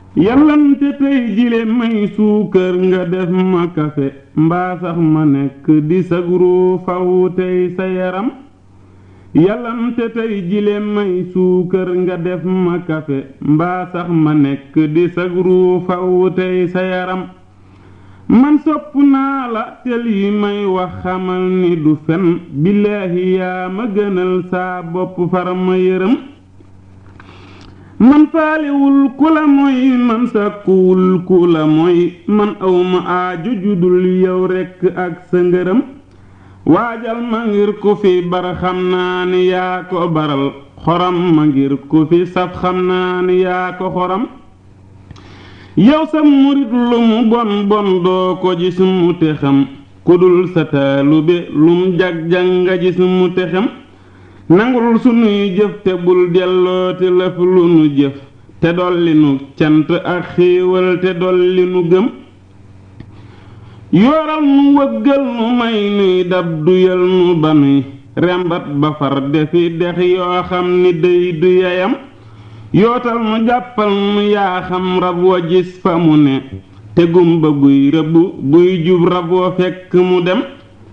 yàllante tey jile may suukar nga def ma kafe mbaa sax ma nekk di sagru faw tey sa yaram yàllante tey jile may suukar nga def ma kafe mbaa sax ma nekk di sagru faw tey sa yaram man sopp naa la tel yi may wax xamal ni du fen billaahi yaa ma gënal saa bopp far ma yërëm man faalewul ku la mooy man sàkkuwul ku la mooy man awma aaju judul yow rekk ak sa ngërëm waajal ma ngir ku fi bar xam naa ni yaa ko baral xoram ma ngir ku fi saf xam naa ni yaa ko xoram yow sa murit lu mu bon bon doo ko gis mu te xam ku dul sa taalube lum jag-jag nga gis mu te xam nangul sunuy jëf te bul dellooti lëf lu nu jëf te dolli nu cant ak xéewal te dolli nu gëm yooral nu wëggal nu may nuy dab duyal nu ba nuy rembat ba far defi dex yoo xam ni dey du yeyam yootal nu jàppal nu yaa xam rab wa gis fa mu ne te gumba guy rëbb buy jub rab wa fekk mu dem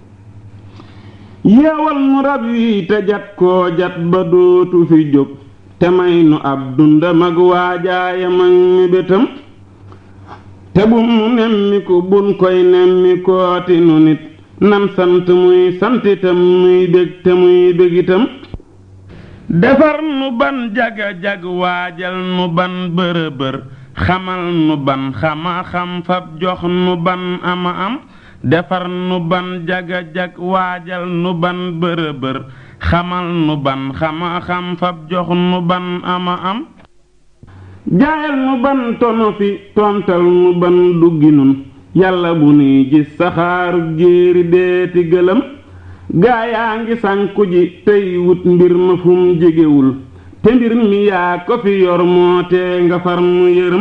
yeewal nu rab wi te jat koo jat ba dootu fi jóg te may nu ab dundam ak waajaayam ak mébétam te bum nu nemmiku bun koy nemmikooti nu nit nan sant muy santitam muy bég te muy bégitam defar nu ban jaga-jag waajal nu ban bërëbër xamal nu ban xama xam fab jox nu ban ama am defar nu ban jaga-jag waajal nu ban bërëbër xamal nu ban xama xam fab jox nu ban ama am jaayal nu ban tono fi tontal nu ban duggi nun yàlla bu nuy gis saxaaru jéeri deeti gëlëm gaa yaa ngi sànku ji tey wut mbir ma fum jegewul te mbir mi yaa ko fi yor moo tee nga far nu yërëm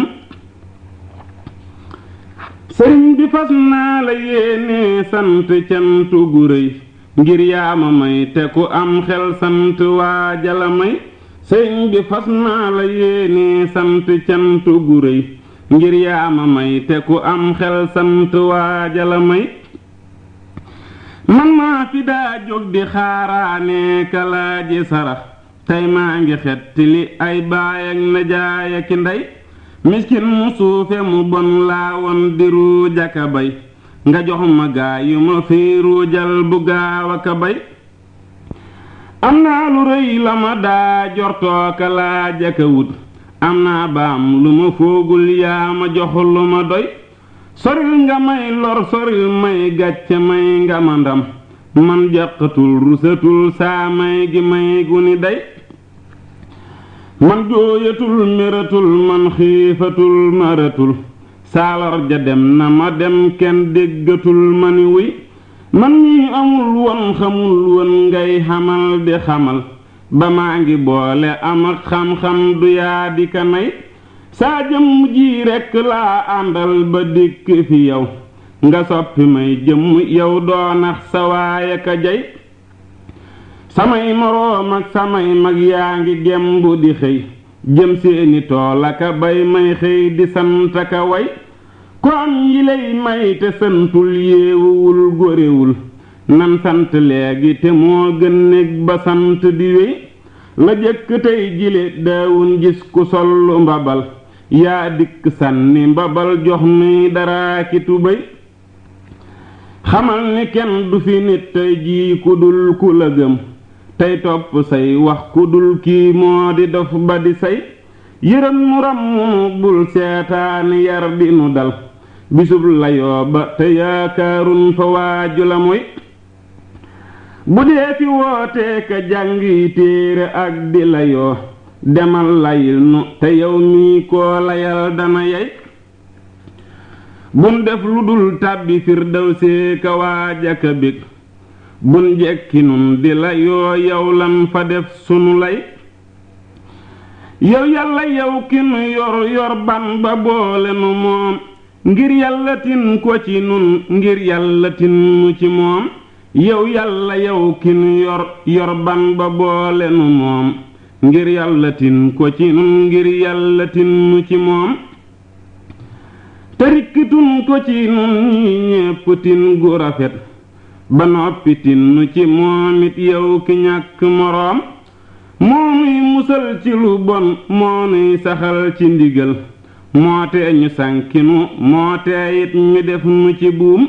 sëriñ bi fas naa la yéene sant cantu gu rëy ngir yaa ma may te ku am xel sant waa jala may sëriñ bi fas naa la yéene sant cantu gu rëy ngir yaa ma may te ku am xel sant waa jala may man maa fi daa jóg di xaaraane kalaaji sarax tey maa ngi xetti li ay baay ak najaay ak ndey miskin mu suufe mu bon laa won di ruujaka bay nga jox ma gaa yu ma fi ruujal bu gaaw aka bay am naa lu rëy la ma daa jortooka laajaka wut am naa baam lu ma foogul yaa ma jox lu ma doy soril nga may lor soril may gàcce may nga ma ndam man jàqatul rusatul saa may gi may gu ni day man jooyatul mératul man xiifatul maratul saalor ja dem na ma dem kenn déggatul ma ni wuy man ñi amul won xamul won ngay xamal di xamal ba maa ngi boole am ak xam-xam du yaa di ka nay saa jëmm ji rekk laa àndal ba dikk fi yow nga soppi may jëmm yow doonax sa waaya ka jay samay moroom ak samay mag yaa ngi gembu di xëy jëm seeni tool aka bay may xëy di sant aka way ko am yi lay may te santul yéewuwul góorewul nan sant léegi te moo gën néeg ba sant di wéy la jëkk tey jile daawun gis ku sollu mbabal yaa dikk sànni mbabal jox nuy dara ki tubéy xamal ni kenn du fi nit tey jii ku dul ku la gëm tey topp say wax ku dul kii moo di dof ba di say yërëm mu ram mu bul seetaani yar di nu dal bisub layoo ba te yaakaarun fa waaju la moy bu dee fi wootee ka jàngi téere ak di layoo demal layil nu te yow mii koo layal dana yey bun def lu dul tàbbi firdawsee ka waaja ka bég bun jekki nun di la yoo yow lan fa def sunu lay yow yàlla yow ki nu yor yor ban ba boole nu moom ngir yàlla tin ko ci nun ngir yàlla tin nu ci moom yow yàlla yow ki nu yor yor ban ba boole nu moom ngir yàlla tin ko ci nun ngir yàlla tin nu ci moom te rikkitun ko ci nun ñi ñépp tin gu rafet ba noppi tin nu ci moom it yow ki ñàkk moroom moo nuy musal ci lu bon moo nuy saxal ci ndigal moo tee ñu sànkinu moo tee it ñu def nu ci buum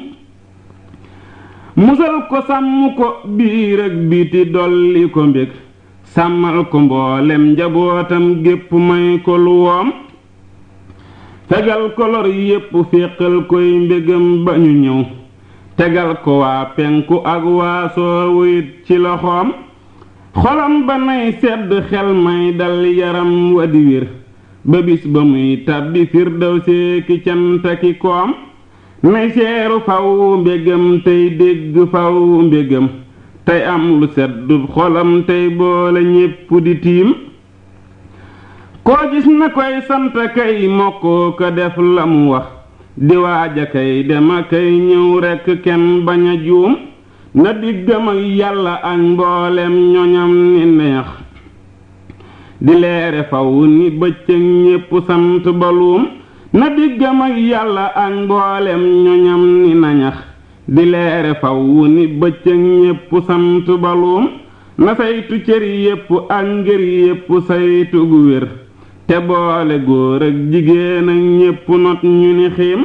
musal ko sàmm ko biir ak biti dolli ko mbég sàmmal ko mboolem njabootam gépp may ko lu woom fegal ko lor yépp féqal koy mbégam ba ñu ñëw tegal ko waa penku ak waa soowu it ci loxoom xolam ba nay sedd xel may dal yaram wa di wér ba bis ba muy tàbbi firdaw seeki cantaki koom nay seeru faw mbégam tey dégg faw mbégam tey am lu seddub xolam tey boole ñépp di tiim koo gis na koy sant kay mokkoo ko def la mu wax di waaja kay dema kay ñëw rekk kenn bañ a juum na diggam ak yàlla ak mboolem ñoñam ni neex di leere faw ni bëccëg ñépp sant baluum na diggam ak yàlla ak mboolem ñoñam ni nañax di leere faw ni bëccëg ñépp sant baluum na saytu cër yépp ak ngër yépp saytu gu wér te boole góor ak jigéen ak ñépp not ñu ni xiim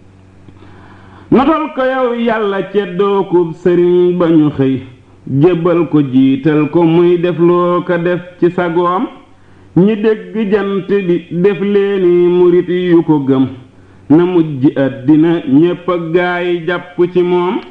notal ko yow yàlla ceddookub sëriñ ba ñu xëy jébbal ko jiital ko muy def loo ko def ci sagoom ñi dégg jant bi def leeni murit yu ko gëm na mujj àddina ñépp ak gaay jàpp ci moom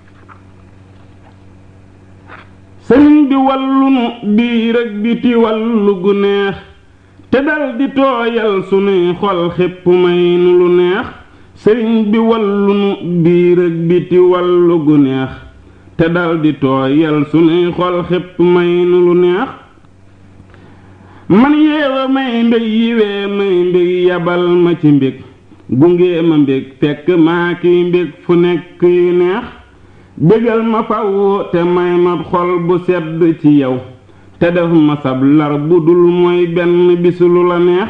sëriñ bi wallunu biir ak biti wallu gu neex te dal di tooyal sunuy xol xépp may nu lu neex sëriñ bi wallunu biir ak biti wallu gu neex te dal di tooyal sunuy xol xépp may nu lu neex man yeewa may mbég yiwee may mbég yabal ma ci mbég gunge ma mbég fekk maa kiy mbég fu nekk yu neex bégal ma faw te may ma xol bu sedd ci yow te def ma sab lar bu dul mooy benn bisu lu la neex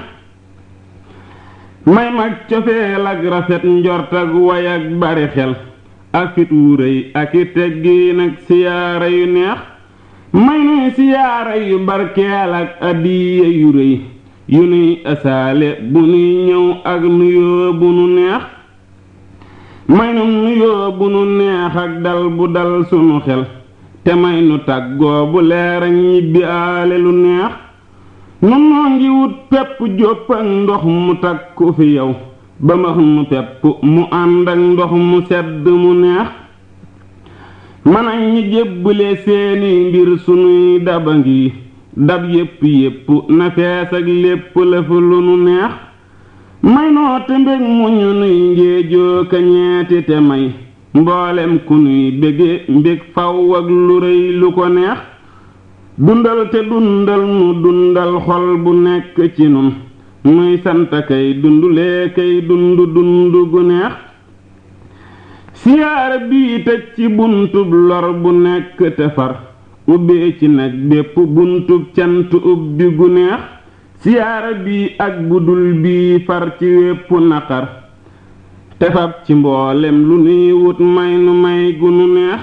may mag cofeel ak rafet njort ak way ak bari xel ak fit wu rëy ak i teggiin ak siyaara yu neex may nuy siyaara yu barkeel ak addiya yu rëy yu nuy asaale bu nuy ñëw ak nuyoo bu nu neex may nu nuyoo bu nu neex ak dal bu dal sunu xel te may nu tàggoo bu leer ak ñibbi aale lu neex nun noo ngi wut pepp jópp ak ndox mu takku fi yow ba max nu pepp mu ànd ak ndox mu sedd mu neex mën ak ñi jébbale seeni mbir sunuy daba ngi dab yépp yépp na fees ak lépp lëf lu nu neex may noo te mbég mu ñu nuy ngéejoo ka ñeeti te may mboolem ku nuy bége mbég faw ak lu rëy lu ko neex dundal te dundal nu dundal xol bu nekk ci nun nuy sant kay dundulee kay dund dund gu neex siyaara bii tëj ci buntub lor bu nekk te far ubbee ci nag bépp buntub cant ubbi gu neex siyaara bii ak budul bii far ci wépp naqar te fab ci mboolem lu nuy wut may nu may gu nu neex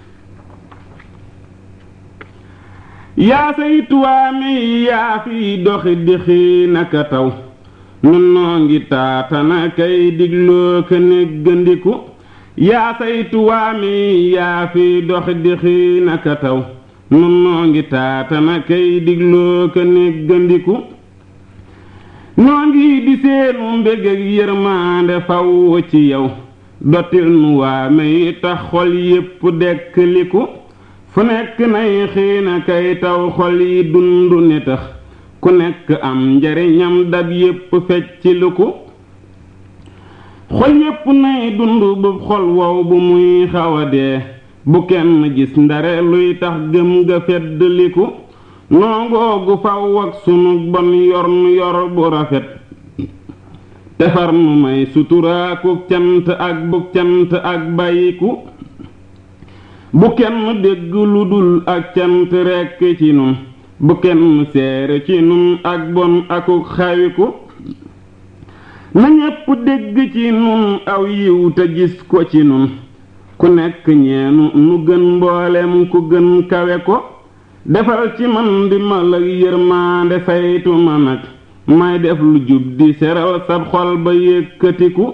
yaa saytuwaame yaa fiy doxi dixi naka taw nun noo ngi taatana kay digloo ka néggandiku yaa saytuwaame yaa fiy doxi dixi naka taw nun noo ngi taatana kay digloo ka néggandiku noo ngi di seenu mbég ak yërmaande faw ci yow dottil nu waame yi tax xol yépp dekkliku fu nekk nay xiina kay taw xol yi dundu ni tax ku nekk am njariñam dab yépp fecciliku xol yépp nay dund bu xol wow bu muy xawa dee bu kenn gis ndare luy tax gëm ga feddliku noongoogu faw ak sunu bon yor nu yor bu rafet defar nu may suturaaku cant ak bu cant ak bàyyiku bu kenn dégg lu dul ak cant rekk ci nun bu kenn seere ci nun ak bon akuk xawiku na ñépp dégg ci nun aw yiw te gis ko ci nun ku nekk ñeenu nu gën mboolem ku gën kawe ko defal ci man di mal ak yërmaande saytu ma nag may def lu jub di seral sab xol ba yëkkatiku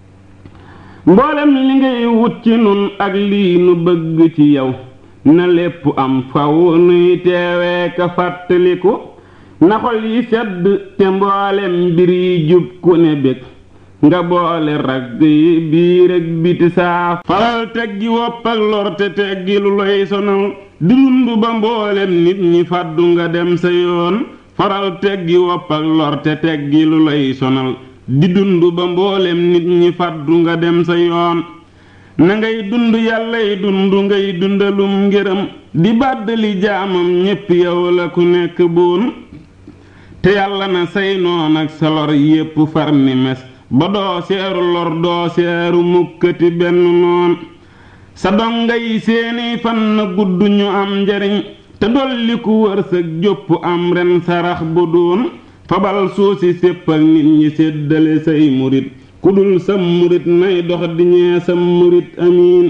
mboolem li ngay wut ci nun ak lii nu bëgg ci yow na lépp am faw nuy teewee ka fàttaliku na xol yi sedd te mboolem mbir yi jub ku ne bég nga boole ragg yi biir ak biti saa faral teggi wopp ak lor te teggi lu lay sonal di dund ba mboolem nit ñi fàddu nga dem sa yoon faral teggi wopp ak lor te teggi lu lay sonal di dund ba mboolem nit ñi fàddu nga dem sa yoon na ngay dund yàllay dund ngay dundalum ngërëm di bàddali jaamam ñépp yow la ku nekk buun te yàlla na say noon ak sa lor yépp far ni mes ba doo seeru lor doo seeru mukkati benn noon sa donga yi seeni fan na gudd ñu am njariñ te dolli ku wërsëg jópp am ren sarax bu doon fabal suusi sépp ak nit ñi séddale say murit ku dul sam murit nay dox di ñee sam murit amiin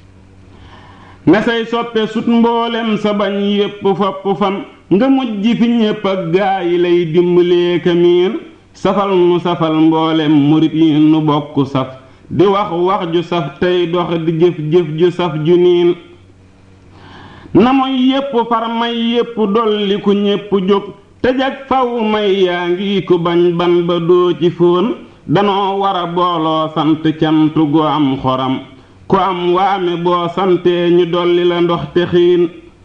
na say soppe sut mboolem sa bañ yépp fopp fan nga mujj fi ñépp ak gaa yi lay dimbalee kamiin safal nu safal mboolem murit yi nu bokk saf di wax wax ju saf tey dox di jëf jëf ju saf ju niin na mooy yépp far may yépp dolli ku ñépp jóg te jag faw may yaa ngi ku bañ ban ba doo ci fóon danoo wara booloo sant cant gu am xoram ku am waame boo santee ñu dolli la ndox te xiin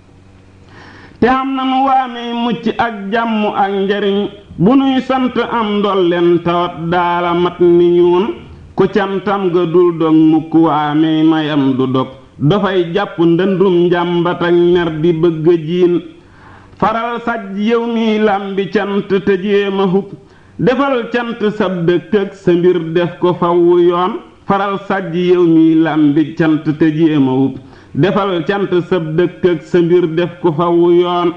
te am nanu waame mucc ak jàmm ak njariñ bu nuy sant am ndolleen tawat daala mat ni ñuun ku cantam ga dul dog mukk waame mayam du dog dafay jàpp ndëndum njàmbat ak ner di bëgg jiin faral saj yow mi làmbi cant te jéema hub defal cant sab dëkk ak sa mbir def ko fawwu yoon faral sàjj yow mi làmbi cant te jéema hub defal cant sab dëkk ak sa mbir def ko fawwu yoon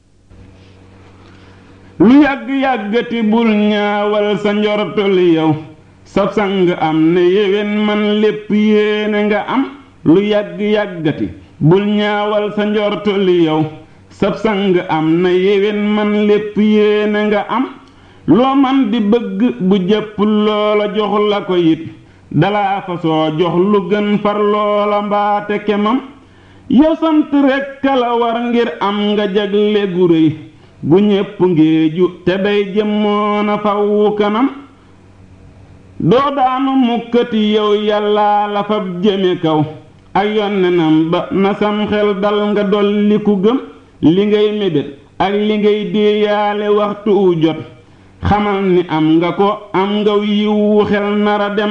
lu yàgg-yàggati bul ñaawal sa njortoli yow sab sang am ne yéwén man lépp yéene nga am lu yàgg-yàggati bul ñaawal sa njortoli yow sab sang am na yéwén man lépp yéene nga am loo man di bëgg bu jëpp loola jox la ko it dalaa fa soo jox lu gën far loola mbaate kemam yow sant rekk la war ngir am nga jagle gu réy gu ñépp ngéeju te day jëmmoona fawwu kanam doo daanu mukkati yow yàllaa la fab jëme kaw ak yonnenam ba na sam xel dal nga dolli ku gëm li ngay mébét ak li ngay déeyaale waxtu wu jot xamal ni am nga ko am nga yiwu xel nara dem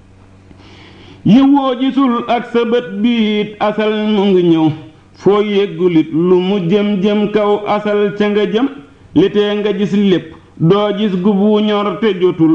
yiwoo gisul ak sa bët biit asal mu ngi ñëw foo yéggulit lu mu jëm-jëm kaw asal ca nga jëm litee nga gis lépp doo gis gubu ñor te jotul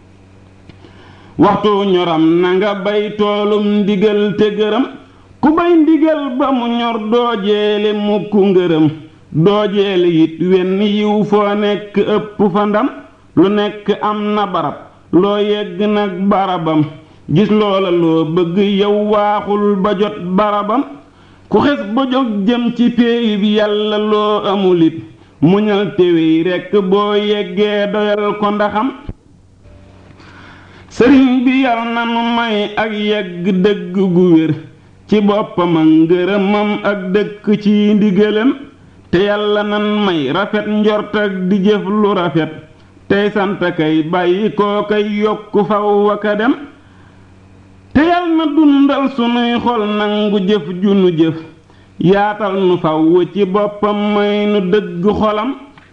waxtu ñoram na nga bay toolum ndigal te gërëm ku bay ndigal ba mu ñor doo jeele mukk ngërëm doo jeele it wenn yiw foo nekk ëpp fa ndam lu nekk am na barab loo yegg nag barabam gis loola loo bëgg yow waaxul ba jot barabam ku xes ba jóg jëm ci péey bi yàlla loo amul it muñal téwéy rekk boo yeggee doyal ko ndaxam sëriñ bi yal na nu may ak yegg dëgg gu wér ci boppam ak ngërëmam ak dëkk ci ndigalam te yàlla nan may rafet njort ak di jëf lu rafet tey sant kay bàyyi koo kay yokku faw aka dem te yal na dundal sunuy xol nangu jëf ju nu jëf yaatal nu faw ci boppam may nu dëgg xolam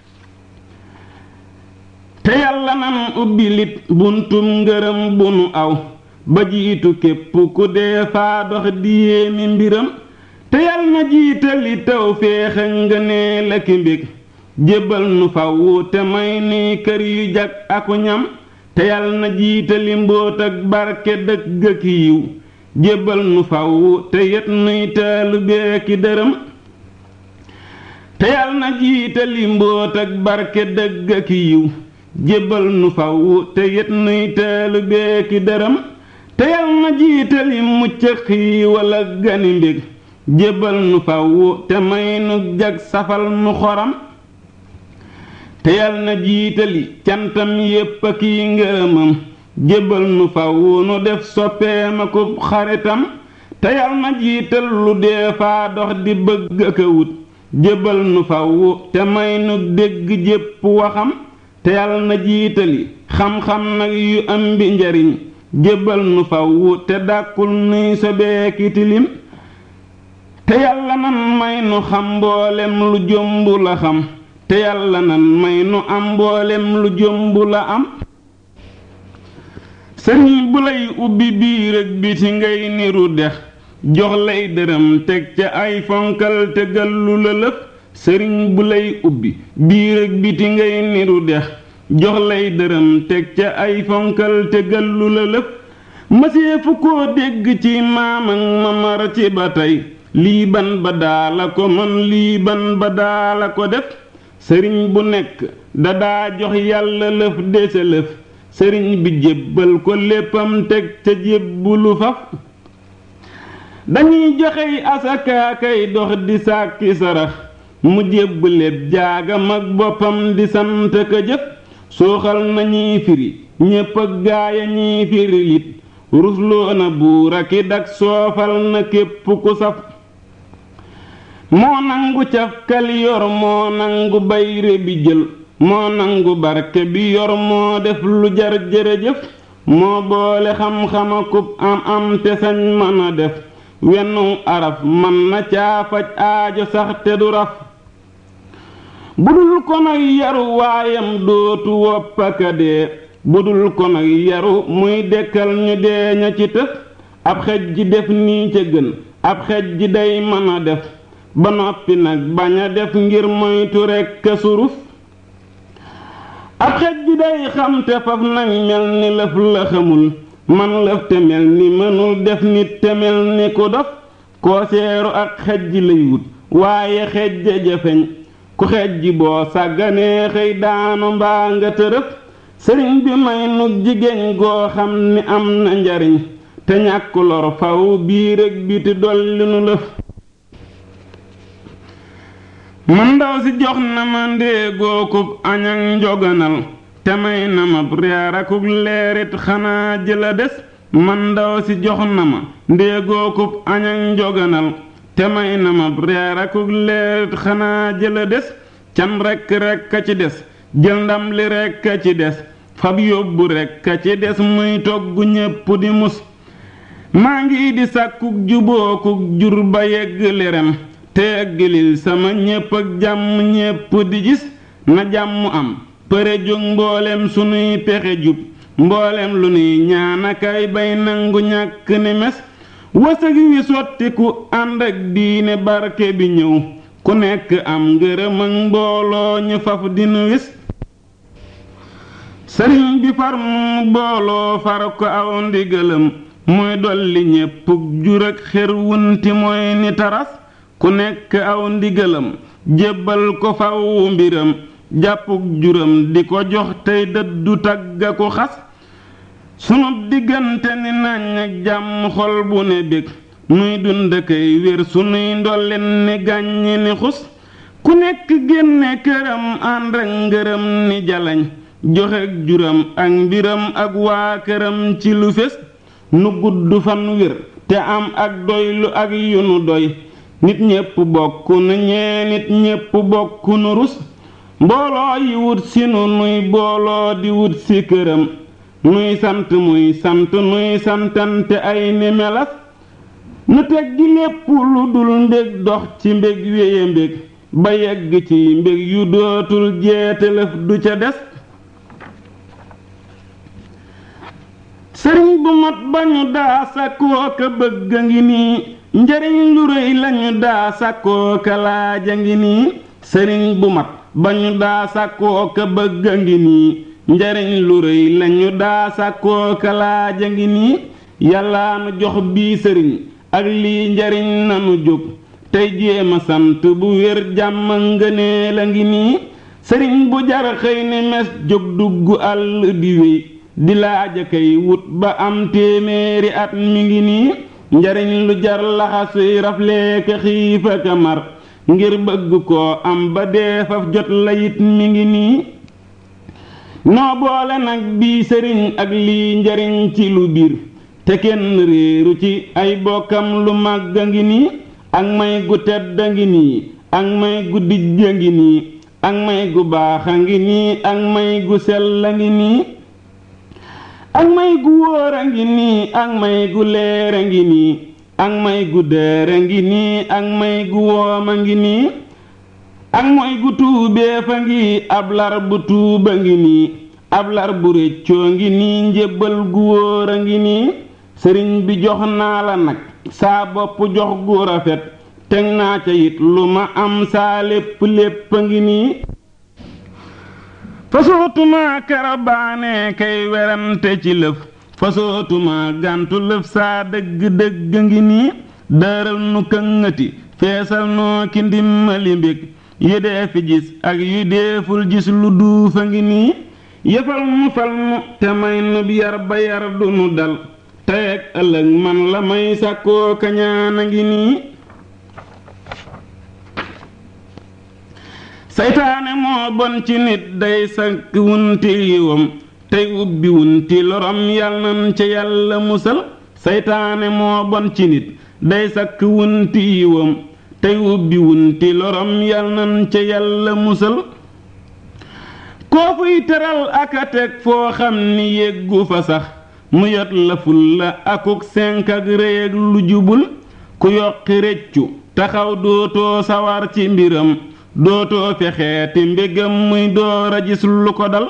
te yàlla nan ubbi lit buntum ngërëm bu nu aw ba jiitu képp ku dee faa dox di yéemi mbiram te yal na jiitali taw féexa nga nee la ki mbég jébbal nu faw te may nuy kër yu jag aku ñam te yal na jiitali mbóot ak barke dëgg ak yiw jébbal nu faw te yet nuy taalubee ki dërëm te yal na jiitali mbóot ak barke dëgg ak yiw jébbal nu faw te yet nuy teelu beeki dërëm te yal na jiitali mucc xiiwal ak gani mbég jébbal nu faw te may nu jag safal nu xoram te yal na jiitali cantam yépp a kiy ngërëmam jébbal nu faw nu def soppeem akub xaritam te yal na jiital lu dee faa dox di bëgg ak a wut jébbal nu faw te may nu dégg jépp waxam te yal na jiitali xam-xam nag yu am bi njariñ jébbal nu faw te dàkkul nuy sobeeki tilim te yàlla nan may nu xam mboolem lu jomb la xam te yàlla nan may nu am mboolem lu jomb la am sëriñ bu lay ubbi biir ak biti ngay niru dex jox lay dërëm teg ca ay fonkal te gallu la lëf sëriñ bu lay ubbi biir ak biti ngay niru dex jox lay dërëm teg ca ay fonkal te gallu la lëf mësee fu koo dégg ci maam ak mamar ci ba tey lii ban ba daala ko man lii ban ba daala ko def sëriñ bu nekk dadaa jox yàlla lëf dese lëf sëriñ bi jébbal ko léppam teg ca jébbulu faf dañuy joxey asakaakay dox di sàkki sarax mu jébb lépp jaagam ak boppam di sant ka jëf sooxal nañuy firi ñépp ak gaaya ñiy firi it rusloo na buur aki dak soofal na képp ku saf moo nangu cafkal yor moo nangu bayre bi jël moo nangu barke bi yor moo def lu jar jërëjëf moo boole xam-xama kub am am te sañ mën a def wennu araf man na caa faj aajo sax te du raf budul ko nag yaru waayam dootu woppaka dee budul ko nag yaru muy dekkal ñu dee ña ci tëf ab xej ji def nii ca gën ab xej ji day mën a def ba noppi nag bañ a def ngir moytu rekk a suruf ab xej ji day xam te faf nag mel ni lëf la xamul man lëf te mel ni mënul def nit te mel ni ku dof koo seeru ak xej ji lay wut waaye xej ja jafeñ ku xej ji boo sàgganee xëy daanu mbaa nga tërëf sëriñ bi may nu jigéen goo xam ni am na njariñ te ñàkk lor faw biir ak biti dolli nu lëf man ndaw si jox na ma ndéegookub añ ak njoganal te may na ma reer akuk leerit xanaa jëla des man ndaw si jox na ma ndéegookub añ ak njoganal te may na ma reer akuk leerit xanaa jëla des can rekk rekk a ci des jël ndam li rekk a ci des fab yóbbu rekk a ci des muy togg ñépp di mus maa ngi di sàkkuk jubookuk jur ba yegg lerem te yegglil sama ñépp ak jàmm ñépp di gis na jàmm am përe jóg mboolem sunuy pexe jub mboolem lu nuy ñaanakay bay nangu ñàkk ni mes wësëg wi sottiku ànd ak diine barke bi ñëw ku nekk am ngërëm ak mbooloo ñu faf dinu wis sëriñ bi far mu booloo far ko aw ndigalam muy dolli ñépp jur ak xer wunti mooy ni taras ku nekk aw ndigalam jébbal ko faw mbiram jàppuk juram di ko jox tey dëddu tagga ko xas sunu diggante ni nañ ak jàmm xol bu ne bég nuy dund kay wér sunuy ndolleen ni gàññi ni xus ku nekk génne këram ànd ak ngërëm ni jalañ joxe juram ak mbiram ak waa këram ci lu fés nu gudd fan wér te am ak doylu ak yu nu doy nit ñépp bokk nu ñee nit ñépp bokk nu rus mbooloo yi wut si nu nuy booloo di wut si këram nuy sant muy sant nuy santante ay ni melas nu teg gi lépp lu dul mbég dox ci mbég wéye mbég ba yegg ci mbég yu dootul jeetalëf du ca des sëriñ bu mat ba ñu daa sakkoo ka bëgg a ngi nii njariñ lu rëy lañu daa sakkoo ka laaja ngi nii sëriñ bu mat ba ñu daa sakkoo ka bëgg a ngi nii njariñ lu rëy lañu daa sakkoo ka laaja ngi nii yàllaa nu jox bii sëriñ ak lii njariñ nanu jóg tey jéema sant bu wér jàmm ngënee la ngi nii sëriñ bu jar xëy ni mes jóg dugg àll di wéy di laaja kay wut ba am téeméeri at mi ngi nii njariñ lu jar laxasuy rafleeka xiifa ka mar ngir bëgg koo am ba dee faf jot la it mi ngi nii noo boole nag bii sëriñ ak lii njariñ ci lu biir te kenn réeru ci ay bokkam lu màgg a ngi nii ak may gu tedd a ngi nii ak may gu dijj a ngi nii ak may gu baax a ngi nii ak may gu sell a ngi nii ak may gu wóor a ngi nii ak may gu leer a ngi nii ak may gu dër a ngi nii ak may gu woom a ngi nii ak mooy gu tuubee fa ngi ab lar bu tuuba ngi nii ab lar bu réccoo ngi nii njébbal gu wóor a ngi nii sëriñ bi jox naa la nag saa bopp jox gu rafet teg naa ca it lu ma am saa lépp lépp a ngi nii fasootuma karabaane kay werante ci lëf fasootuma gàntu lëf saa dëgg dëgg ngi nii dëral nu këngati feesal noo ki ndimmali mbég yu dee fi gis ak yu deeful gis lu duufa ngi nii yëfal mu fal mu te may nub yar ba yar du nu dal tey ak ëllëg man la may sàkkoo kañaan a ngi nii saytaane moo bon ci nit day sakk wunti yiwam tey ubbi wunti lorom yal nan ca yàlla musal saytaane moo bon ci nit day sakk wunti yiwam tey ubbi wunti lorom yal nan ca yàlla musal koo fuy teral aka teg foo xam ni yéggu fa sax mu yot la ful la akuk senk ak rëy ak lu jubul ku yokki reccu taxaw dootoo sawar ci mbiram dootoo fexeeti mbégam muy door a gis lu ko dal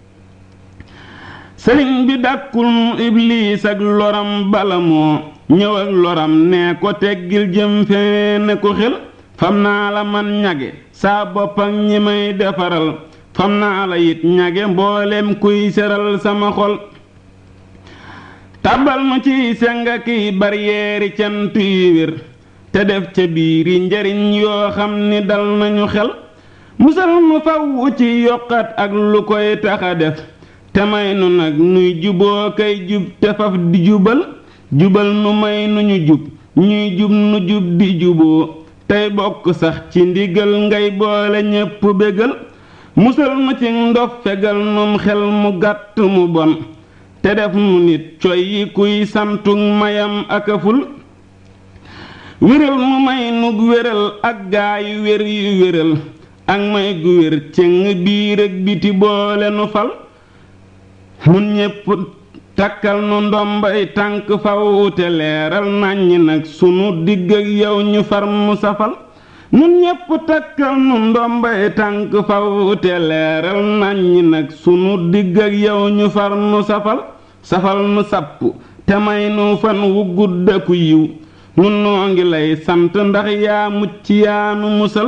sëriñ bi dàkkul mu ibliis ak loram bala moo ñëw ak loram ne ko teggil jëm fee ne ko xel fam naa la man ñage saa bopp ak ñi may defaral fam naa la it ñage mboolem kuy seral sama xol tàbbal nu ciy senga kiy baryeeri cant yu wér te def ca biiri njariñ yoo xam ni dal nañu xel musal nu faw ci yokkat ak lu koy taxa def te may nu nag nuy juboo kay jub te faf di jubal jubal nu may nu ñu jub ñuy jub nu jub di juboo tey bokk sax ci ndigal ngay boole ñépp bégal musal nu ci ndof fegal num xel mu gàtt mu bon te def nu nit coy yi kuy santug mayam akaful wéral mu may nug wéral ak gaayu wér yu wéral ak may gu wér cëng biir ak biti boole nu fal nun ñépp takkal nu ndombay tànk faw te leeral nàññi nag sunu digg ak yow ñu far mu safal nun ñépp takkal nu ndombay tànk faw te leeral nàññi nag sunu digg ak yow ñu far nu safal safal nu sapp te may nu fan wu guddaku yiw nun noo ngi lay sant ndax yaa mucc yaa nu musal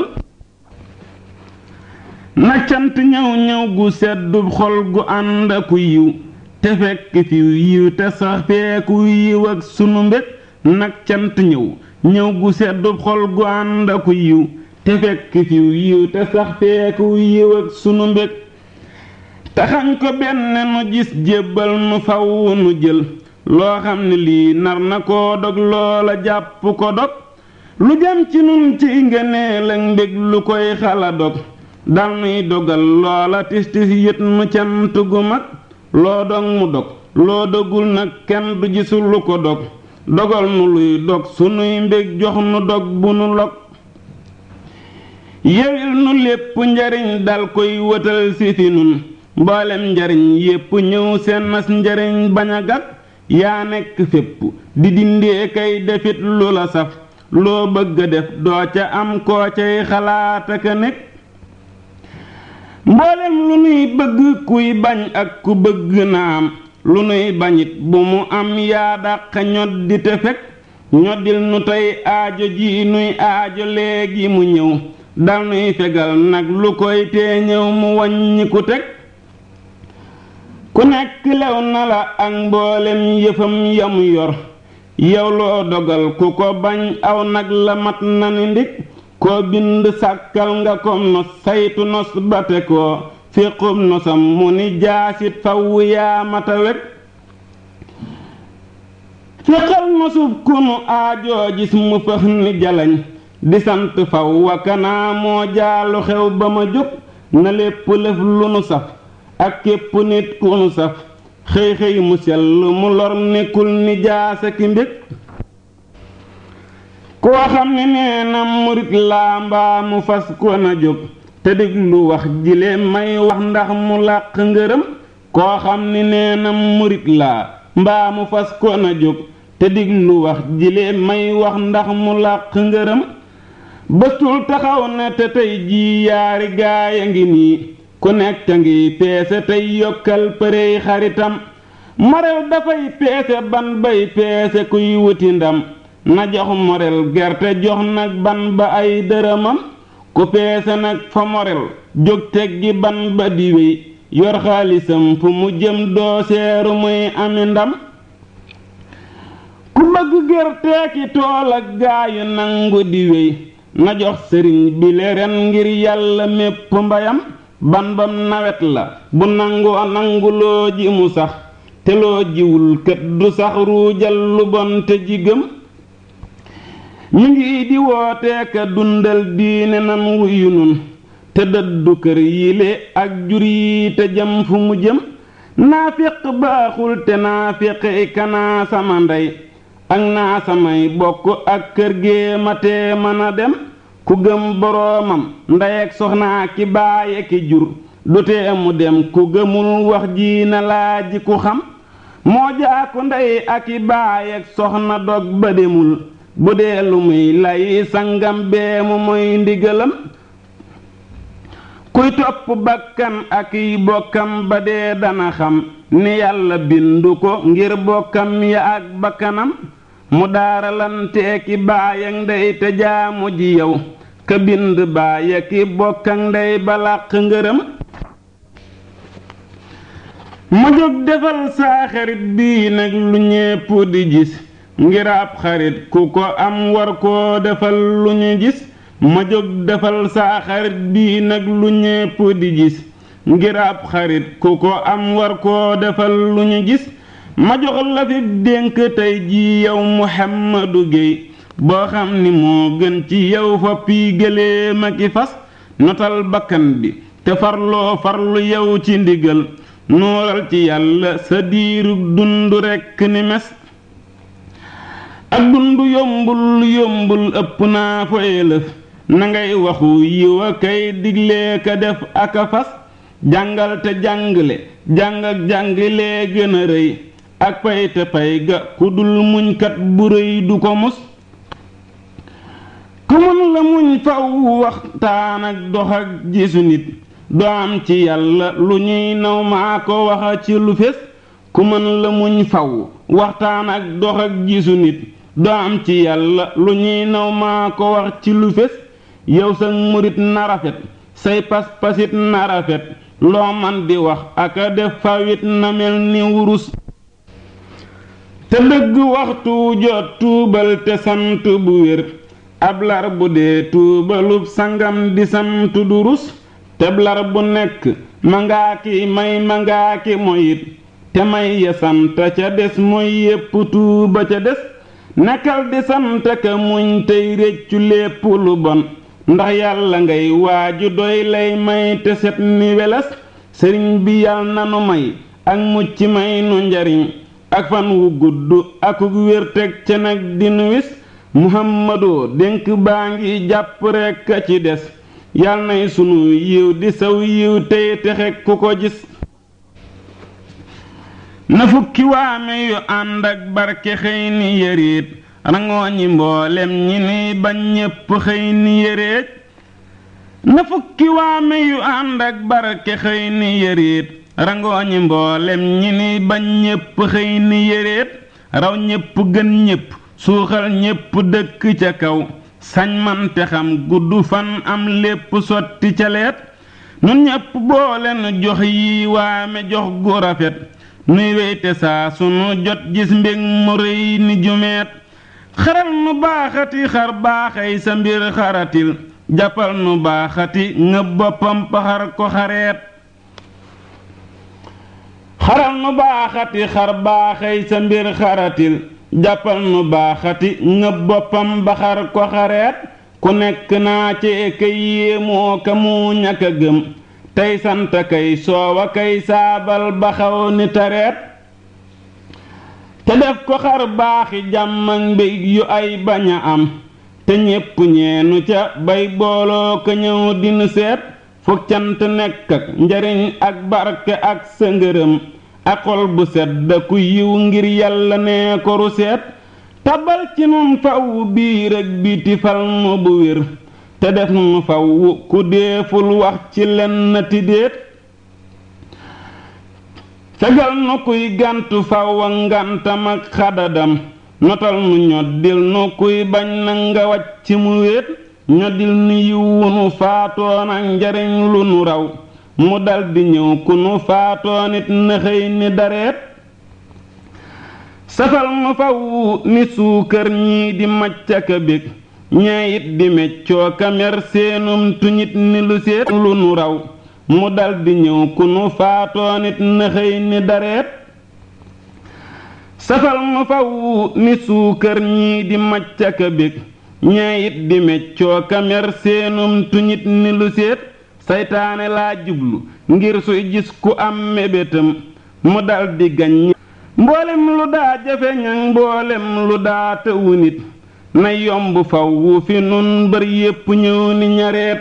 na cant ñëw ñëw gu seddu xol gu ànd aku yiw te fekk fi yiw te sax feeku yiw ak sunu mbég nag cant ñëw ñëw gu seddu xol gu ànd aku yiw te fekk fi yiw te sax feeku yiw ak sunu mbég taxañ ko benn nu gis jébbal nu faw nu jël loo xam ne lii nar na koo dog loola jàpp ko dog lu jëm ci nun ci ngëneel ak mbég lu koy xala dog dal nuy dogal loola tis tis yët nu cant gu mag loo dog mu dog loo dogul nag kenn du gisul lu ko dog dogal nu luy dog sunuy mbég jox nu dog bu nu log yewil nu lépp njariñ dal koy wëtal si fi nun mboolem njariñ yépp ñëw seen nas njariñ bañ a gag yaa nekk fépp di dindee kay defit lu la saf loo bëgg a def doo ca am koo cay xalaat ak a nekk mboolem lu nuy bëgg kuy bañ ak ku bëgg na am lu nuy bañit bu mu am yaa dàq ñoddi te fekk ñoddil nu tey aajo ji nuy aajo léegi mu ñëw dal nuy fegal nag lu koy tee ñëw mu wàññi ku teg ku nekk lew na la ak mboolem yëfam yamu yor yow loo dogal ku ko bañ aw nag la mat na ni ndig koo bind sàkkal nga kom nos saytu nos bate koo féqub nosam mu ni jaasit faw yaa mata weg féqal nosub kunu aajoo gis mu fëx ni jalañ di sant faw wakanaa moo jaalu xew ba ma jóg na lépp lëf lu nu saf ak képp nit ku nu saf xëy xëy mu sell mu lor nekkul ni jaasa ki mbég koo xam ne nee na murit laa mbaa mu fas ko na jóg te diglu wax jile may wax ndax mu làq ngërëm koo xam ne nee na murit laa mbaa mu fas ko na jóg te diglu wax jile may wax ndax mu làq ngërëm bëstul taxaw na te tey jii yaari gaaya ngi nii ku nekk ngi peese tey yokkal përey xaritam morel dafay peese ban bay peese kuy wuti ndam na jox morel gerte jox nag ban ba ay dërëmam ku peese nag fa morel jóg teggi ban ba di wéy yor xaalisam fu mu jëm doo seeru muy ami ndam ku bëgg gerte ki tool ak gaayu nangu di wéy na jox sëriñ bi le ren ngir yàlla mépp mbayam ban bam nawet la bu nangoo nangu loo ji mu sax te loo jiwul kët du sax ruujal lu bon te ji gëm ñu ngi di wooteeka dundal diine nan wuyu nun te dëddu kër yile ak jur yi te jëm fu mu jëm naafiq baaxul te naafiqi kanaa sama ndey ak naa samay bokk ak kër gee ma tee mën a dem ku gëm boroomam ndey ak soxnaa ki baaye ki jur du tee mu dem ku gëmul wax ji na laaji ku xam moo jaaku ndey ak i baay ak soxna dog ba demul bu dee lu muy lay sangam bee mu mooy ndigalam kuy topp bakkan ak i bokkam ba dee dana xam ni yàlla bindu ko ngir bokkam ya ak bakkanam mu daaralanteeki baay ak ndey te jaamu ji yow ka bind baay ak i bokk ak ndey ba làq ngërëm ma jóg defal saa xarit bii nag lu ñépp di gis ngir ab xarit ku ko am war koo defal lu ñu gis ma jóg defal saa xarit bii nag lu ñépp di gis ngir ab xarit ku ko am war koo defal lu ñu gis ma jox la fi dénk tey ji yow Muhammadu Géey boo xam ni moo gën ci yow foppi gëléem ak i fas notal bakkan bi te farloo farlu yow ci ndigal nuural ci yàlla sa diirug dund rekk ni mes ak dund yombul yombul ëpp naa fa élëf na ngay waxu yiw a kay diglee ka def ak a fas jàngal te jàngale jàng ak jàngilee gën a rëy ak pay te pay ga ku dul muñkat bu rëy du ko mus ku mën la muñ faw waxtaan ak dox ak gisu nit doo am ci yàlla lu ñuy naw maa ko waxa ci lu fés ku mën la muñ faw waxtaan ak dox ak gisu nit doo am ci yàlla lu ñuy naw maa ko wax ci lu fés yow sa murit na rafet say pas-pasit na rafet loo man di wax ak a def fawit na mel ni wurus te dëgg waxtu jot tuubal te sant bu wér ab lar bu dee tuubalub sangam di sant du rus teblar bu nekk mangaa ki may mangaa ki moyit te may ya sant ca des mooy yépp tuuba ca des nekkal di sant ka muñ tey réccu lépp lu bon ndax yàlla ngay waaju doy lay may te set ni weles sëriñ bi yal nanu may ak mucc may nu njariñ ak fan wu gudd akuk wér teg ca nag dinu wis muhammadoo dénk baa ngi jàpp rekk a ci des yal nay sunu yiw di saw yiw tey texe ku ko gis na fukki waame yu ànd ak barke xëy ni yëreet rangoo ñi mboolem ñi ni bañ ñépp xëy ni yëreet na fukki waame yu ànd ak barke xëy ni yëreet rangoo ñi mboolem ñi ni bañ ñépp xëy ni yëreet raw ñépp gën ñépp suuxal ñépp dëkk ca kaw sañ man te xam gudd fan am lépp sotti ca leet nun ñépp booleen jox yi waame jox gu rafet nuy weyte saa sunu jot gis mbég mu rëy ni jumeet xaral nu baaxati xar baaxay sa mbir xaratil jàppal nu baaxati ngëb boppam paxar ko xareet xaral nu baaxati xar baaxay sa mbir xaratil jàppal nu baaxati ngëb boppam baxar ko xareet ku nekk naa ci kay yéemoo ka mu ñàkk a gëm tey sant kay soowa kay saabal baxaw ni tareet te def ko xar baaxi jàmm ak mbég yu ay bañ a am te ñépp ñeenu ca bay booloo ko ñëw dinu seet fukk cant nekk ak njariñ ak barke ak sa ngërëm ak xol bu sedd ku yiw ngir yàlla nee ko ru seet tabal ci nun faw biir ak biti fal nu bu wér te def nu faw ku deeful wax ci lenn ti déet fegal nu kuy gàntu faw a ngàntam ak xadadam notal nu ñoddil nu kuy bañ na nga wàcc mu wéet ñoddil nu yiwu nu faatoon ak njariñ lu nu raw mu daldi ñëw ku nu faatoo nit na xëy ni dareet safal nu faw ni suukar ñii di maccaka bég ñee it di meccoo kamer seenum tuñit ni lu seet lu nu raw mu daldi ñëw ku nu faatoo nit na xëy ni dareet safal nu faw ni suukar ñii di maccaka bég ñee it di meccoo kamer seenum tuñit ni lu seet saytaane laa jublu ngir suy gis ku am mébétam mu daldi gañ mboolem lu daa jafe ñaŋ mboolem lu daa tëwu nit na yomb faw fi nun bër yépp ñëw ni ñareet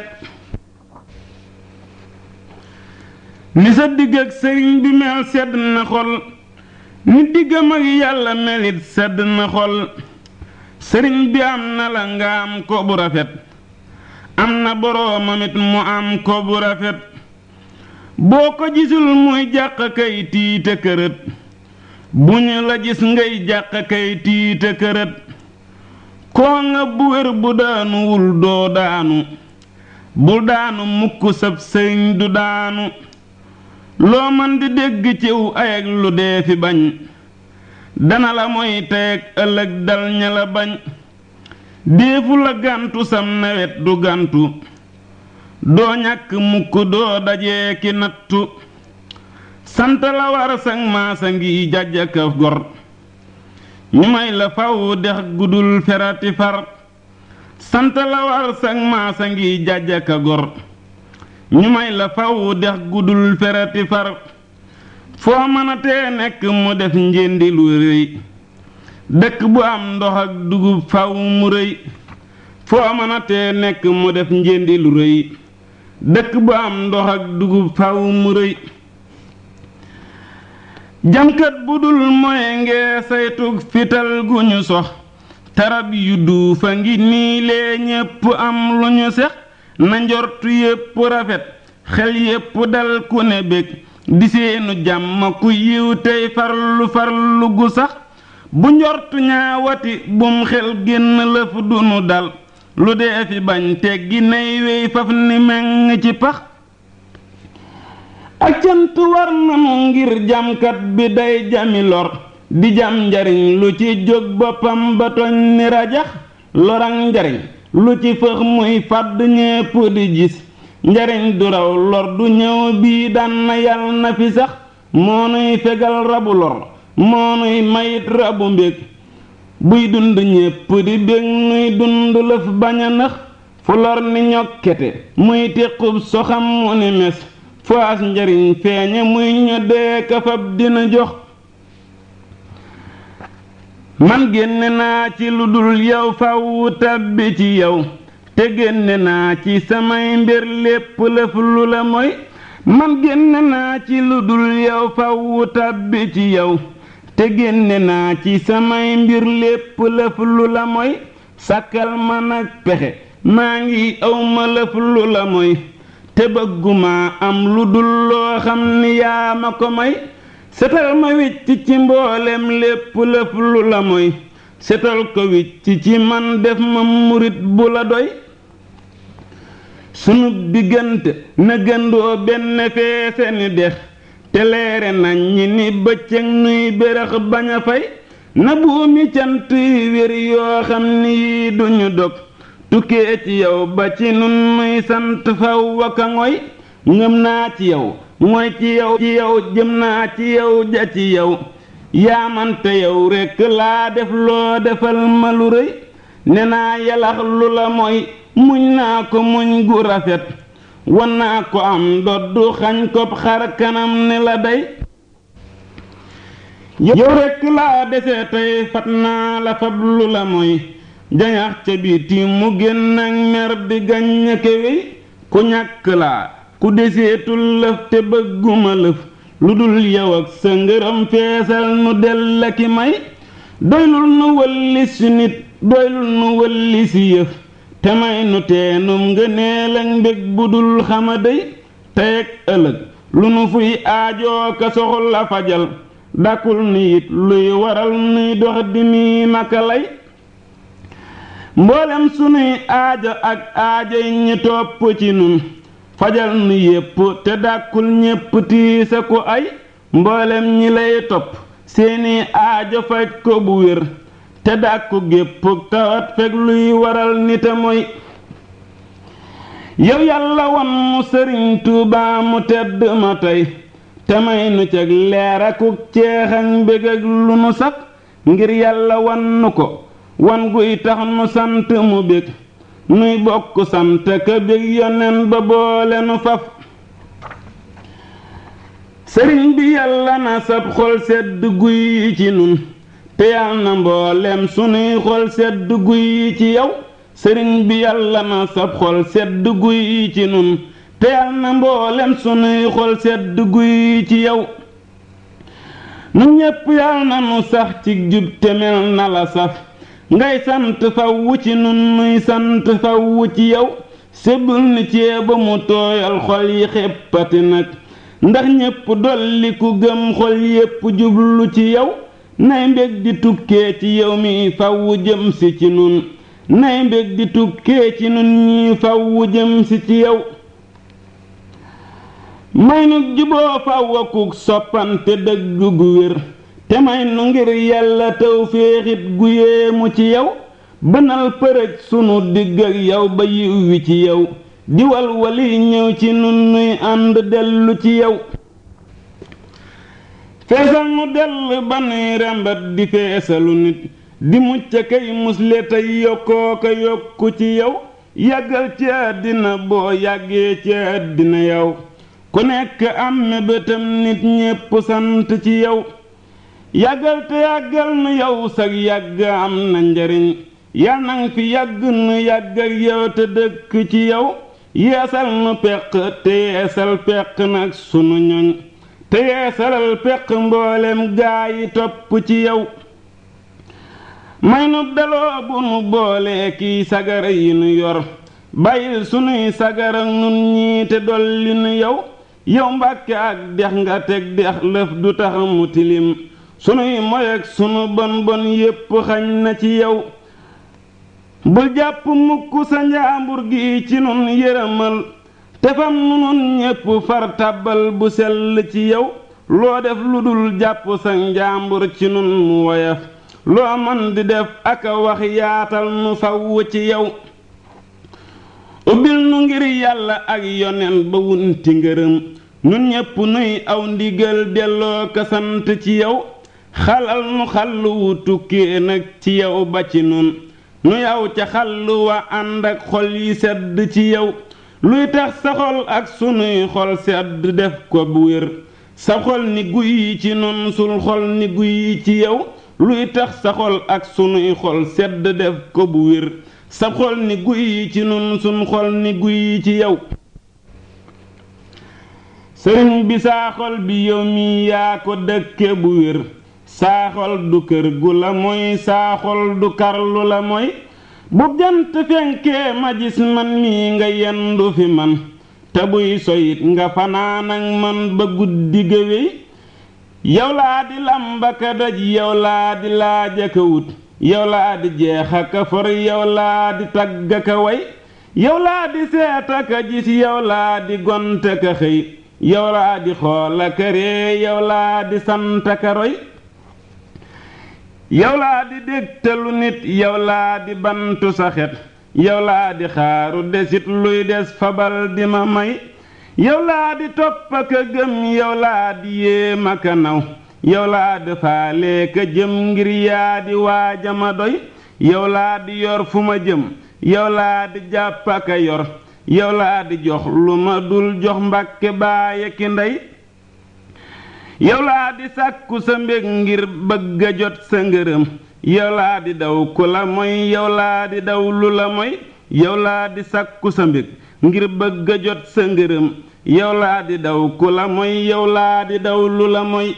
ni sa digg ak sëriñ bi mel sedd na xol ni diggam ak yàlla melit sedd na xol sëriñ bi am na la nga am ko bu rafet am na boroomam it mu am ko bu rafet boo ko gisul muy jàq kay tiite kërët bu ñu la gis ngay jàq kay tiite kërët koo nga bu wér bu daanuwul doo daanu bul daanu mukk sab sëriñ du daanu loo man di dégg ciw ayag lu dee fi bañ dana la moy teeg ëllëg dal ña la bañ déefu la gàntu sam nawet du gàntu doo ñàkk mukk doo dajee ki nattu sant la war sag maasa ngi jàjjaka gor ñu may la faw dex gudul ferati far sant la war sag maasa ngi jàjjaka gor ñu may la faw dex gudul ferati far foo mën a tee nekk mu def njëndi lu rëy dëkk bu am ndox ak dugub faw mu rëy foo mën a tee nekk mu def njëndi lu rëy dëkk bu am ndox ak dugub faw mu rëy jamkat bu dul moye ngee saytug fital gu ñu sox tarab yu duufa ngi nii lee ñépp am lu ñu sex na njortu yépp rafet xel yépp dal ku ne bég di seenu jàmm ku yiw tey farlu farlu gu sax bu njortu ñaawati bum xel génn lëf dunu dal lu dee fi bañ teggi nay wey faf ni meng ci pax ak cant war nanu ngir jamkat bi day jami lor di jam njariñ lu ci jóg boppam ba toñ ni rajax lorang njariñ lu ci fëx muy fàdd ñépp di gis njariñ du raw lor du ñëw bii daan na yal na fi sax moo nuy fegal rabu lor moo nuy mayit rabu mbég buy dund ñépp di bég nuy dund lëf bañ a nax fu lor ni ñokkete muy téqub soxam mu ni mes fu as njariñ feeñe muy ñoddee kafab dina jox man génne naa ci lu dul yow faw tabbi ci yow te génne naa ci samay mbir lépp lëf lu la moy man génne naa ci lu dul yow faw tabbi ci yow te génne naa ci samay mbir lépp lëf lu la moy sàkkal ma nag pexe maa ngi awma lëf lu la moy te bëgguma am lu dul loo xam ni yaa ma ko may setal ma wicc ci mboolem lépp lëf lu la moy setal ko wicc ci man def ma murit bu la doy sunu diggante na gëndoo benn feese ni dex te leere nañ ñi ni bëccëg nuy bérax bañ a fay na buumi cant yi wér yoo xam ni yii duñu dog tukkee ci yow ba ci nun nuy sant faw waka ngoy ngëm naa ci yow mooy ci yow ci yow jëm naa ci yow ja ci yow yaamante yow rekk laa def loo defal ma lu rëy ne naa yalax lu la mooy muñ naa ko muñ gu rafet wan naa ko am doddu xañ ko xar kanam ne la day yow rekk laa dese tey fat naa la fab lu la mooy jañax ca biti mu génn ak mer di gaññ kewey ku ñàkk laa ku deseetul lëf te bëgguma lëf lu dul yow ak sa ngërëm feesal nu dell ki may doylul nu wëlli si nit doylul nu wëlli si yëf te may nu teenum ngëneel ak mbég bu dul xama dey tey ak ëllëg lu nu fuy aajoo ka soxla fajal dakul ni it luy waral nuy dox di nii maka lay mboolem sunuy aajo ak aajoy ñi topp ci nun fajal nu yépp te dàkkul ñépp tiisa ku ay mboolem ñi lay topp seeni aajo faj ko bu wér te dàkku gépp tawat fekk luy waral nita mooy yow yàlla wan mu sëriñ Tuubaa mu tedd ma tey te may nu ceg leer akuk ceex ak mbég ak lu nu saf ngir yàlla wan nu ko wan guy tax nu sant mu bég nuy bokk sant ka bég yonen ba boole nu faf sëriñ bi yàlla na sab xol sedd guy ci nun te yàlla na mboolem sunuy xol sedd guy ci yow sëriñ bi yàlla na sab xol sedd guy ci nun te yàlla na mboolem sunuy xol sedd guy ci yow nu ñépp yàlla na nu sax ci jub te mel na la saf ngay sant fawwu ci nun nuy sant fawwu ci yow sébbul ni ceeba mu tooyal xol yi xeppati nag ndax ñépp dolli ku gëm xol yépp jublu ci yow nay mbég di tukkee ci yow mi fawwu jëm si ci nun nay mbég di tukkee ci nun ñi fawwu jëm si ci yow may nu juboo fawwakuk soppante dëgg gu wér te may nu ngir yàlla taw féexit gu yéemu ci yow bënal përëj sunu digg ak yow ba yiw wi ci yow diwal wali ñëw ci nun nuy ànd dellu ci yow feesal nu dell ba nuy rembat di feesalu nit di mucc kay musle tey yokkoo ko yokku ci yow yàggal ci àddina boo yàggee ci àddina yow ku nekk am mébétam nit ñépp sant ci yow yàggal te yàggal nu yow sag yàgg am na njariñ yal nang fi yàgg nu yàgg ak yow te dëkk ci yow yeesal nu peq te yeesal peq nag sunu ñoñ te yeesalal peq mboolem gaa yi topp ci yow may nu daloo bu nu boole kiy sagara yi nu yor bàyyil sunuy sagara nun ñii te dolli nu yow yow mbàkke ak dex nga teg dex lëf du tax mu tilim sunuy moy ak sunu bon bon yépp xañ na ci yow bul jàpp mukk sa njaambur gi ci nun yërëmal tefam nu nun ñépp far tàbbal bu sell ci yow loo def lu dul jàpp sa njaambur ci nun mu woyof loo man di def ak a wax yaatal nu faww ci yow ubbil nu ngir yàlla ak yonen ba wunti ngërëm nun ñépp nuy aw ndigal delloo ko sant ci yow xalal nu xàll wu tukkee nag ci yow ba ci nun nu yaw ca xàll wa ànd ak xol yi sedd ci yow luy tax sa xol ak sunuy xol sedd def ko bu wér sa xol ni guy ci nun sul xol ni guy ci yow luy tax sa xol ak sunuy xol sedd def ko bu wér sa xol ni guy ci nun sun xol ni guy ci yow sëriñ bi saa xol bi yow mi yaa ko dëkke bu wér saa xol du kër gu la mooy saa xol du karlu la mooy bu jant fenkee ma gis man mii nga yendu fi man te buy soyit nga fanaan ak man ba guddi géwéy yow laa di làmbaka daj yow laa di laajaka wut yow laa di jeexaka for yow laa di taggaka way yow laa di seetaka gis yow laa di gontaka xëy yow laa di xoolaka ree yow laa di santaka roy yow laa di dégtalu nit yow laa di bantu sa xet yow laa di xaaru desit luy des fabal di ma may yow laa di topp ak a gëm yow laa di yéem ak a naw yow laa di faale ka jëm ngir yaa di waaja ma doy yow laa di yor fu ma jëm yow laa di jàpp ak a yor yow laa di jox lu ma dul jox mbàkke baaye ki ndey yow laa di sàkku sa mbég ngir bëgg a jot sa ngërëm yow laa di daw ku la moy yow laa di daw lu la moy yow laa di sàkku sa mbég ngir bëgg a jot sa ngërëm yow laa di daw ku la moy yow laa di daw lu la moy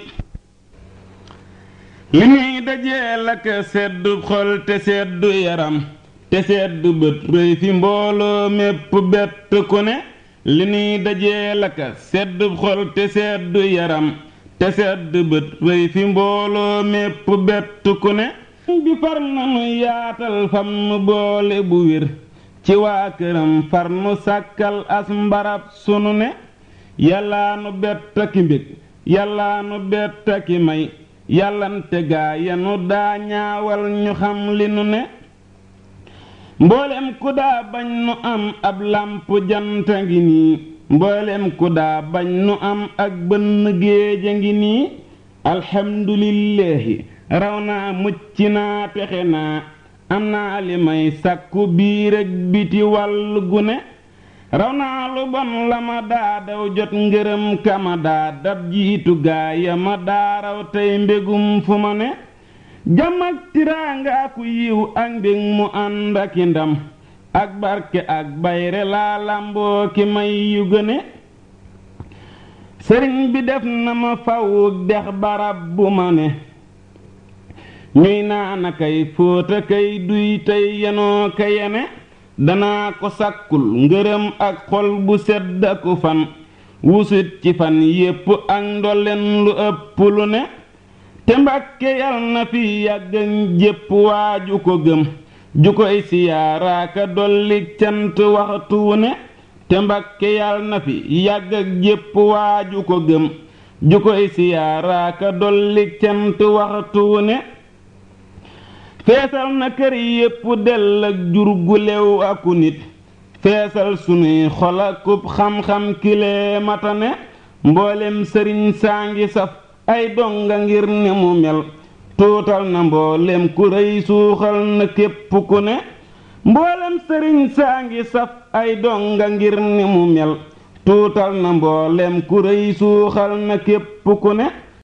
li nuy dajee la ka seddu xol te seddu yaram te seddu bët rëy fi mbooloo mépp bett ku ne li nuy dajee la ka seddu xol te seddu yaram te seddu bët rëy fi mbooloo mépp bett ku ne bi far nanu yaatal fam nu boole bu wér ci waa këram far nu sàkkal as mbarab sunu ne yàllaa nu bett ki mbég yàllaa nu bett ki may yàllante gaa yanu daa ñaawal ñu xam li nu ne mboolem ku daa bañ nu am ab làmp janta ngi nii mboolem ku daa bañ nu am ak bënn géeja ngi nii alxamdulillaahi raw naa mucc naa texe naa am naa li may sàkku biir ak biti wàll gu ne raw naa lu bon la ma daa daw jot ngërëm ka ma daa dab jiitu gaaya ma daa raw tey mbégum fu ma ne jàmm ak tiraanga aku yiw ak mbég mu ànd ak i ndam ak barke ak bayre laa làmboo ki may yu gëne sëriñ bi def na ma fawuk dex barab bu ma ne ñuy naana kay fóota kay duy tey yenoo ka yene danaa ko sàkkul ngërëm ak xol bu sedd aku fan wusut ci fan yépp ak ndolleen lu ëpp lu ne te mbàkke yal na fi yàgg jépp waaju ko gëm ju koy siyaaraaka dollik cant waxtu wu ne te mbàkke yal na fi yàgg ak jépp waaju ko gëm ju koy siyaaraaka dollik cant waxtu wu ne feesal na kër yépp dell ak jur gu lew aku nit feesal sunuy xol akub xam-xam kilee matane mboolem sëriñ saa ngi saf ay donga ngir ne mu mel tuutal na mboolem ku rëy suuxal na képp ku ne mboolem sëriñ saa ngi saf ay donga ngir ne mu mel tuutal na mboolem ku rëy suuxal na képp ku ne